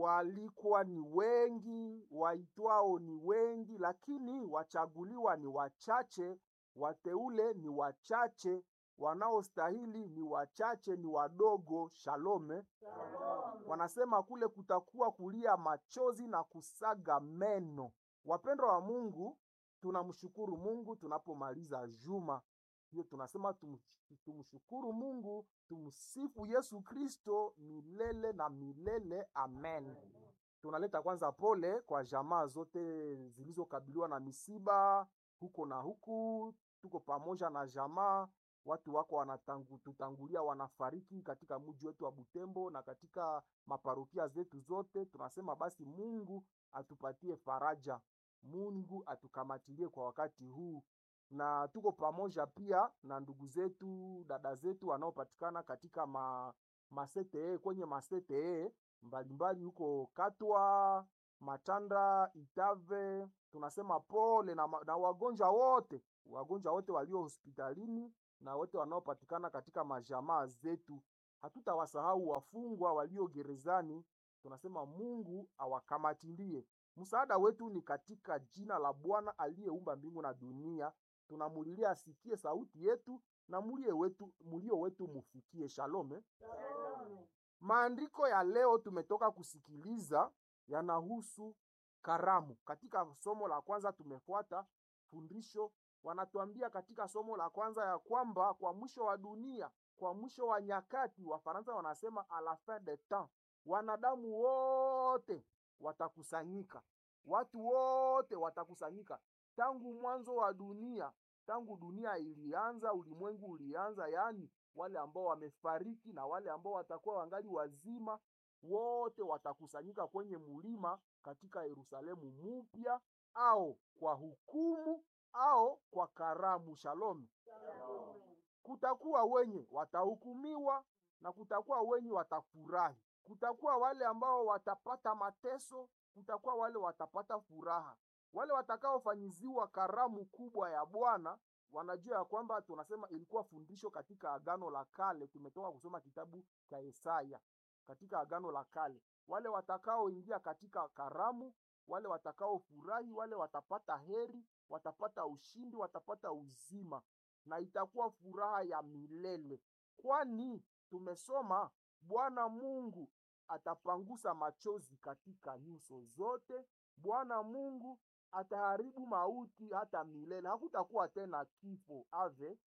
waalikwa ni wengi, waitwao ni wengi, lakini wachaguliwa ni wachache, wateule ni wachache, wanaostahili ni wachache, ni wadogo. Shalome. Wanasema kule kutakuwa kulia machozi na kusaga meno. Wapendwa wa Mungu, tunamshukuru Mungu tunapomaliza juma hiyo, tunasema tum, tumshukuru Mungu, tumsifu Yesu Kristo milele na milele, amen. Tunaleta kwanza pole kwa jamaa zote zilizokabiliwa na misiba huko na huku. Tuko pamoja na jamaa, watu wako wanatutangulia, wanafariki katika mji wetu wa Butembo na katika maparokia zetu zote. Tunasema basi Mungu atupatie faraja, Mungu atukamatilie kwa wakati huu, na tuko pamoja pia na ndugu zetu, dada zetu wanaopatikana katika ma, masete kwenye masete mbalimbali huko Katwa, Matanda, Itave. Tunasema pole na, na wagonjwa wote, wagonjwa wote walio hospitalini na wote wanaopatikana katika majamaa zetu. Hatutawasahau wafungwa walio gerezani. Tunasema Mungu awakamatilie. Msaada wetu ni katika jina la Bwana aliyeumba mbingu na dunia. Tunamulilia asikie sauti yetu na mulio wetu, mulio wetu mufikie. Shalome. Maandiko ya leo tumetoka kusikiliza yanahusu karamu. Katika somo la kwanza tumefuata fundisho, wanatuambia katika somo la kwanza ya kwamba kwa mwisho wa dunia, kwa mwisho wa nyakati, Wafaransa wanasema a la fin de temps, wanadamu wote watakusanyika, watu wote watakusanyika. Tangu mwanzo wa dunia, tangu dunia ilianza, ulimwengu ulianza, yaani wale ambao wamefariki na wale ambao watakuwa wangali wazima, wote watakusanyika kwenye mulima katika Yerusalemu mupya, au kwa hukumu au kwa karamu. Shalom. Kutakuwa wenye watahukumiwa na kutakuwa wenye watafurahi. Kutakuwa wale ambao watapata mateso, kutakuwa wale watapata furaha. Wale watakaofanyiziwa karamu kubwa ya Bwana wanajua ya kwamba tunasema ilikuwa fundisho katika Agano la Kale. Tumetoka kusoma kitabu cha Yesaya katika Agano la Kale. Wale watakaoingia katika karamu, wale watakaofurahi, wale watapata heri, watapata ushindi, watapata uzima, na itakuwa furaha ya milele, kwani tumesoma Bwana Mungu atapangusa machozi katika nyuso zote. Bwana Mungu ataharibu mauti hata milele, hakutakuwa tena kifo ave.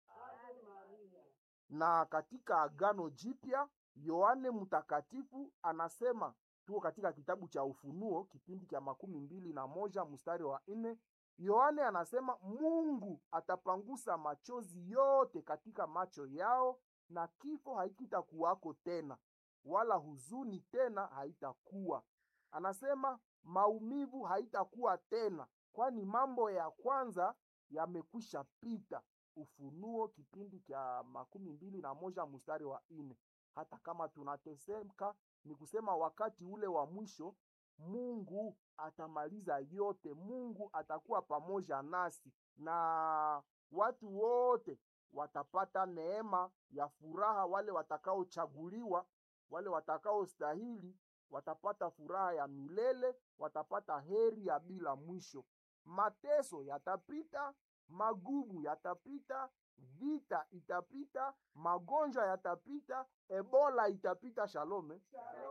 Na katika Agano Jipya Yohane Mtakatifu anasema, tuko katika kitabu cha Ufunuo kipindi cha makumi mbili na moja mstari wa nne. Yohane anasema Mungu atapangusa machozi yote katika macho yao, na kifo haikitakuwako tena, wala huzuni tena haitakuwa. Anasema maumivu haitakuwa tena, kwani mambo ya kwanza yamekwisha pita. Ufunuo kipindi cha makumi mbili na moja mstari wa nne. Hata kama tunateseka, ni kusema wakati ule wa mwisho Mungu atamaliza yote. Mungu atakuwa pamoja nasi na watu wote watapata neema ya furaha. Wale watakaochaguliwa, wale watakaostahili watapata furaha ya milele, watapata heri ya bila mwisho. Mateso yatapita, magumu yatapita, vita itapita, magonjwa yatapita, Ebola itapita. Shalome,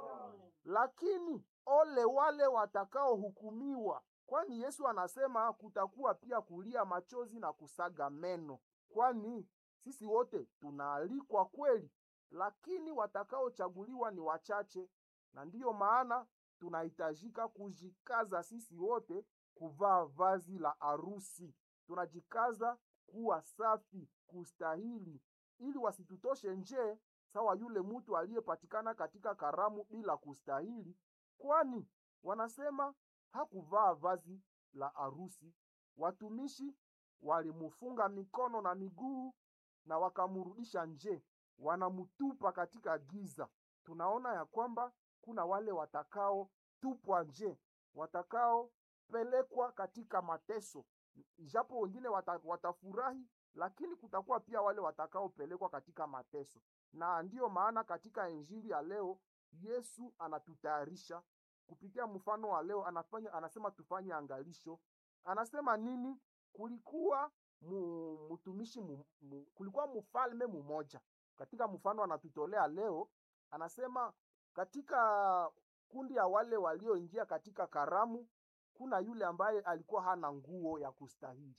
lakini ole wale watakaohukumiwa, kwani Yesu anasema kutakuwa pia kulia machozi na kusaga meno, kwani sisi wote tunaalikwa kweli, lakini watakaochaguliwa ni wachache, na ndiyo maana tunahitajika kujikaza sisi wote kuvaa vazi la arusi. Tunajikaza kuwa safi, kustahili, ili wasitutoshe nje sawa yule mtu aliyepatikana katika karamu bila kustahili, kwani wanasema hakuvaa vazi la arusi. Watumishi walimufunga mikono na miguu na wakamrudisha nje, wanamutupa katika giza. Tunaona ya kwamba kuna wale watakaotupwa nje, watakaopelekwa katika mateso, ijapo wengine wata, watafurahi, lakini kutakuwa pia wale watakaopelekwa katika mateso. Na ndiyo maana katika injili ya leo Yesu anatutayarisha kupitia mfano wa leo anafanya anasema tufanye angalisho anasema nini kulikuwa mu, mtumishi mu, mu, kulikuwa mfalme mmoja katika mfano anatutolea leo anasema katika kundi ya wale walioingia katika karamu kuna yule ambaye alikuwa hana nguo ya kustahili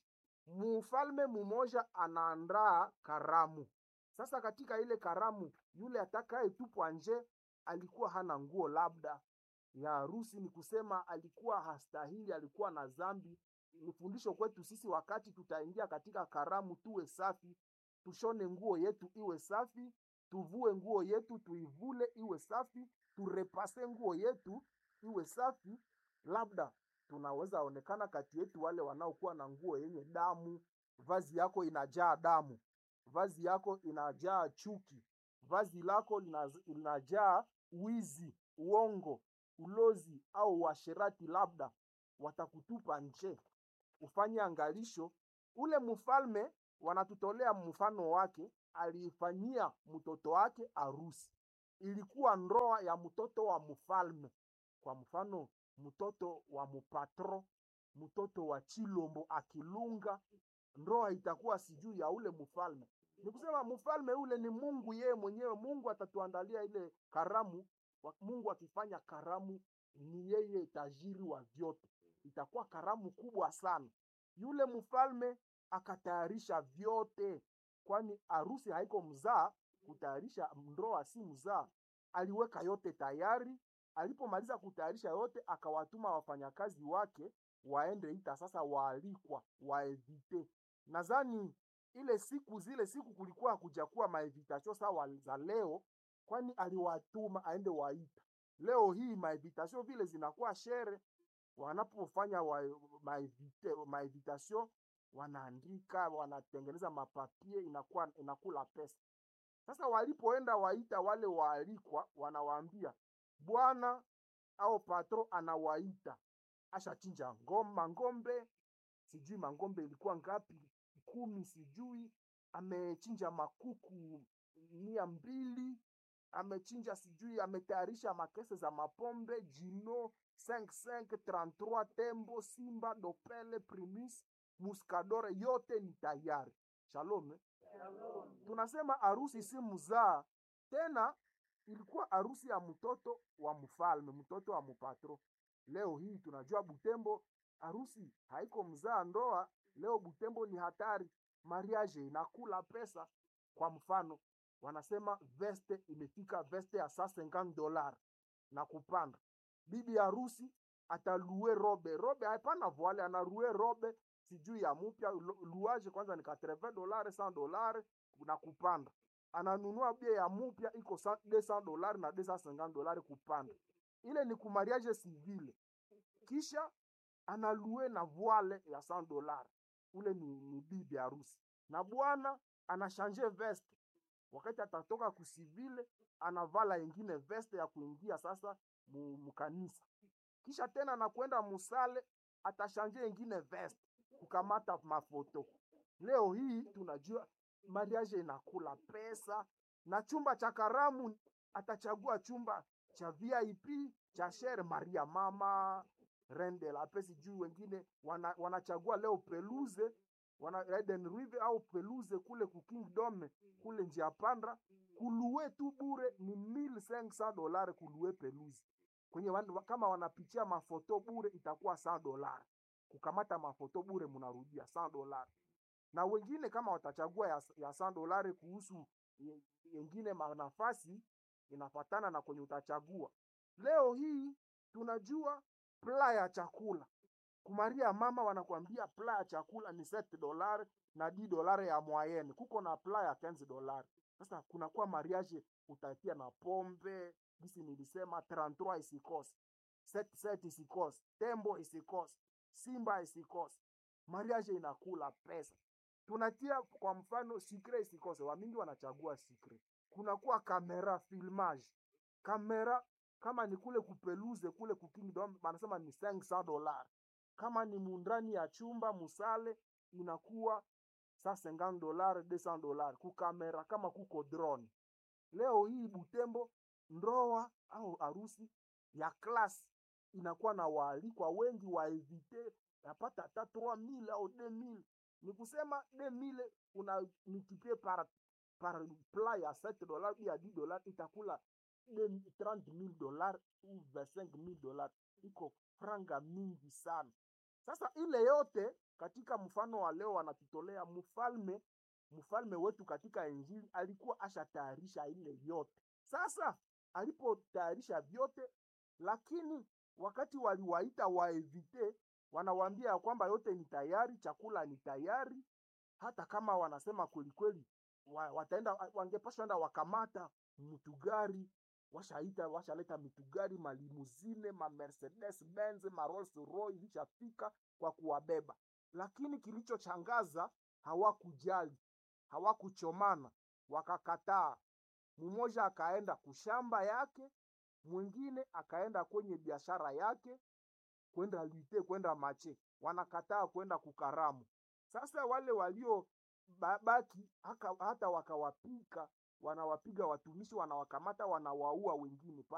mfalme mmoja anaandaa karamu sasa katika ile karamu yule atakayetupwa nje alikuwa hana nguo labda ya harusi ni kusema alikuwa hastahili alikuwa na dhambi ni fundisho kwetu sisi wakati tutaingia katika karamu tuwe safi tushone nguo yetu iwe safi tuvue nguo yetu tuivule iwe safi turepase nguo yetu iwe safi labda tunaweza onekana kati yetu wale wanaokuwa na nguo yenye damu vazi yako inajaa damu vazi yako inajaa chuki vazi lako linaz- linajaa wizi uongo ulozi au uasherati labda watakutupa nje ufanye angalisho ule mfalme wanatutolea mfano wake aliifanyia mtoto wake arusi ilikuwa ndoa ya mtoto wa mfalme kwa mfano mtoto wa mupatro mtoto wa chilombo akilunga ndoa itakuwa sijui ya ule mfalme ni kusema mfalme ule ni mungu yeye mwenyewe mungu atatuandalia ile karamu wa- mungu akifanya karamu ni yeye tajiri wa vyote itakuwa karamu kubwa sana yule mfalme akatayarisha vyote kwani harusi haiko mzaa kutayarisha ndoa si mzaa aliweka yote tayari alipomaliza kutayarisha yote akawatuma wafanyakazi wake waende ita sasa waalikwa waevite nadhani ile siku zile siku kulikuwa hakujakuwa maevitasio sawa za leo kwani aliwatuma aende waita leo hii maevitasio vile zinakuwa shere wanapofanya wa, maevite, maevitasio wanaandika wanatengeneza mapapie inakuwa inakula pesa sasa walipoenda waita wale waalikwa wanawaambia bwana au patro anawaita ashachinja ngoma ngombe sijui mangombe ilikuwa ngapi kumi sijui amechinja makuku mia mbili amechinja sijui ametayarisha makese za mapombe jino 5533 tembo simba dopele primis muskadore yote ni tayari shalom eh? tunasema harusi si mzaa tena ilikuwa harusi ya mtoto wa mfalme mtoto wa mpatro leo hii tunajua butembo harusi haiko mzaa ndoa leo butembo ni hatari mariage inakula pesa kwa mfano wanasema veste imefika veste ya saa 50 dolar na kupanda bibi harusi atalue robe robe hapana voile anarue robe sijui ya mupya lu- luaje kwanza ni 80 dolari 100 dolari na kupanda ananunua bia ya mupya iko sa- 200 dolari na 250 dolari kupanda ile ni kumariage civile kisha analue na voile ya 100 dolari ule ni, ni bibi harusi na bwana anashanje veste wakati atatoka kusivile anavala ingine veste ya kuingia sasa mu- mukanisa kisha tena anakwenda musale atashanje ingine veste kukamata mafoto leo hii tunajua mariage inakula pesa na chumba cha karamu atachagua chumba cha vip cha shere maria mama rende la pesi juu wengine wana, wanachagua leo peluze wana Eden River au peluze kule ku Kingdom kule njia panda kulue tu bure ni 1500 dolari kulue peluze kwenye wan, kama wanapitia mafoto bure itakuwa 100 dolari kukamata mafoto bure mnarudia 100 dolari na wengine kama watachagua ya, ya 100 dolari kuhusu ye- yengine manafasi inafatana na kwenye utachagua leo hii tunajua pla ya chakula kumaria mama wanakwambia pla ya chakula ni 7 dolari na 10 dolari ya moyenne kuko na pla ya 15 dolari sasa kunakuwa mariage utatia na pombe gisi nilisema 33 isikose set set isikose tembo isikose simba isikose mariage inakula pesa tunatia kwa mfano sikre isikose wamingi wanachagua sikre kunakuwa kamera filmage kamera kama ni kule kupeluze kule kukingdom wanasema ni 500 dolar kama ni mundani ya chumba musale inakuwa sa 50 dolar 200 dolar kukamera kama kuko drone leo hii butembo ndoa au harusi ya klasi inakuwa na waalikwa wengi waevite napata hata 3000 au 2000 ni kusema 2000 una multiplie par par plat ya 7 dollars ou ya 10 dollars itakula 30000 dollars ou 25000 dollars iko franga mingi sana sasa ile yote katika mfano wa leo wanatutolea mfalme mfalme wetu katika injili alikuwa ashatayarisha ile yote sasa alipotayarisha vyote lakini wakati waliwaita waevite wanawaambia ya kwamba yote ni tayari chakula ni tayari hata kama wanasema kwelikweli wa, wataenda wangepashwa enda wakamata mtugari washaita washaleta mitugari malimuzine ma mercedes benz ma rolls roy ilishafika kwa kuwabeba lakini kilichochangaza hawakujali hawakuchomana wakakataa mmoja akaenda kushamba yake mwingine akaenda kwenye biashara yake kwenda lite kwenda mache wanakataa kwenda kukaramu sasa wale walio ba- baki haka, hata wakawapika wanawapiga watumishi wanawakamata wanawaua wengine